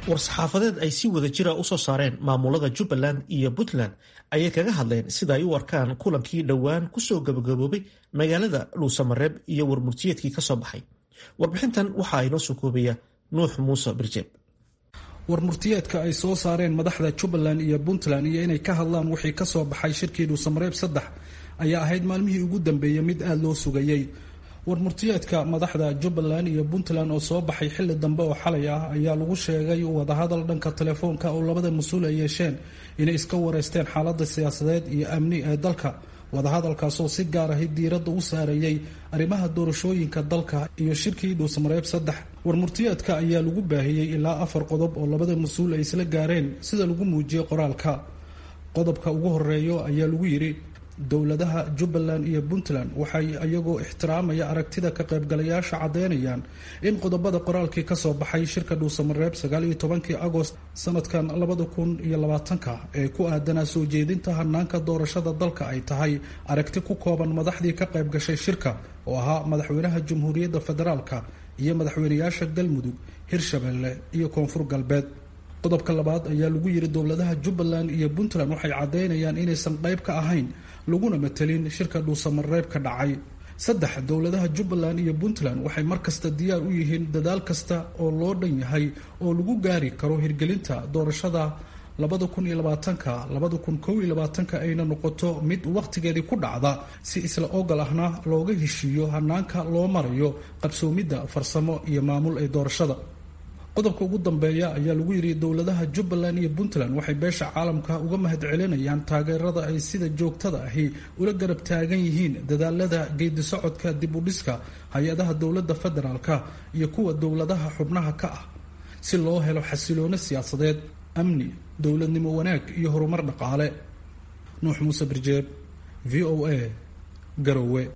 war-saxaafadeed ay si wada jira usoo saareen maamulada jubbaland iyo puntland ayay kaga hadleen sida ay u arkaan kulankii dhowaan kusoo gabagaboobay magaalada dhuusamareeb iyo warmurtiyeedkii kasoo baxay warbixintan waxaa inoo soo koobaya nuux muuse birjeeb warmurtiyeedka ay soo saareen madaxda jubbaland iyo puntland iyo inay ka hadlaan wixii kasoo baxay shirkii dhuusamareeb saddex ayaa ahayd maalmihii ugu dambeeyey mid aada loo sugayey warmurtiyeedka madaxda jubbaland iyo puntland oo soo baxay xilli dambe oo xalay ah ayaa lagu sheegay wadahadal dhanka telefoonka oo labada mas-uul ay yeesheen inay iska wareysteen xaalada siyaasadeed iyo amni ee dalka wadahadalkaasoo si gaar ahi diiradda u saarayay arrimaha doorashooyinka dalka iyo shirkii dhuusamareeb saddex warmurtiyeedka ayaa lagu baahiyey ilaa afar qodob oo labada mas-uul ay isla gaareen sida lagu muujiyey qoraalka qodobka ugu horeeyo ayaa lagu yidhi dowladaha jubbaland iyo puntland waxay iyagoo ixtiraamaya aragtida ka qaybgalayaasha caddeynayaan in qodobada qoraalkii kasoo baxay shirka dhuusamareeb sagaaliyo tobankii agost sanadkan labada kun iyo labaatanka ee ku aadanaa soo jeedinta hanaanka doorashada dalka ay tahay aragti ku kooban madaxdii ka qayb gashay shirka oo ahaa madaxweynaha jamhuuriyadda federaalka iyo madaxweynayaasha galmudug hirshabelle iyo koonfur galbeed qodobka labaad ayaa lagu yiri dowladaha jubbaland iyo puntland waxay caddeynayaan inaysan qayb ka ahayn laguna matelin shirka dhuusamareeb ka dhacay saddex dowladaha jubbaland iyo puntland waxay markasta diyaar u yihiin dadaal kasta oo loo dhan yahay oo lagu gaari karo hirgelinta doorashada labada kun iyo labaatanka labada kun kow iyo labaatanka ayna noqoto mid wakhtigeedii ku dhacda si isla ogol ahna looga heshiiyo hanaanka loo marayo qabsoomidda farsamo iyo maamul ee doorashada qodobka ugu dambeeya ayaa lagu yidhi dowladaha jubbaland iyo puntland waxay beesha caalamka uga mahadcelinayaan taageerada ay sida joogtada ahi ula garab taagan yihiin dadaalada geedi socodka dib u dhiska hay-adaha dowladda federaalka iyo kuwa dowladaha xubnaha ka ah si loo helo xasiloono siyaasadeed amni dowladnimo wanaag iyo horumar dhaqaale nuux muuse birjeeb v o a garowe